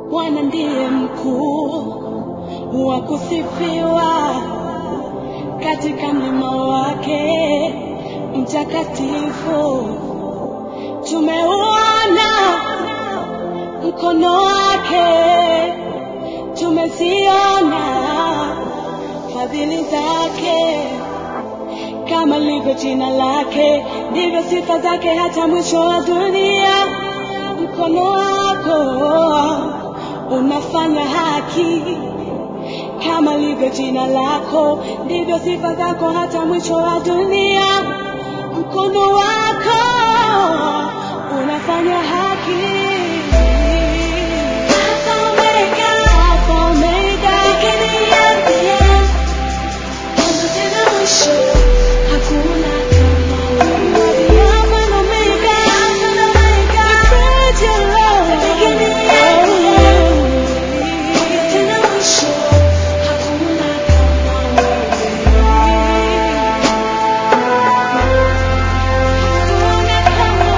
Bwana ndiye mkuu wa kusifiwa katika mlima wake mtakatifu. Tumeuona mkono wake, tumeziona fadhili zake. Kama lilivyo jina lake, ndivyo sifa zake hata mwisho wa dunia. Mkono wako unafanya haki, kama lilivyo jina lako, ndivyo sifa zako hata mwisho wa dunia. Mkono wako unafanya haki. Alpha Omega, Alpha Omega, beginning and the end. Mwanzo tena mwisho, hakuna kama wewe. Alpha and Omega, Alpha and Omega, we praise you, Lord. The beginning and the end. Mwanzo tena mwisho, hakuna kama wewe. Hakuna kama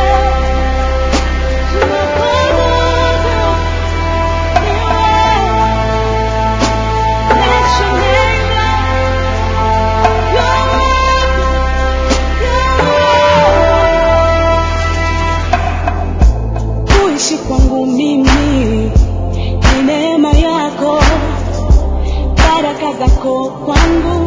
wewe. Tunakuabudu, ni wewe. Bless your name, kuishi kwangu mimi ni neema yako, baraka zako kwangu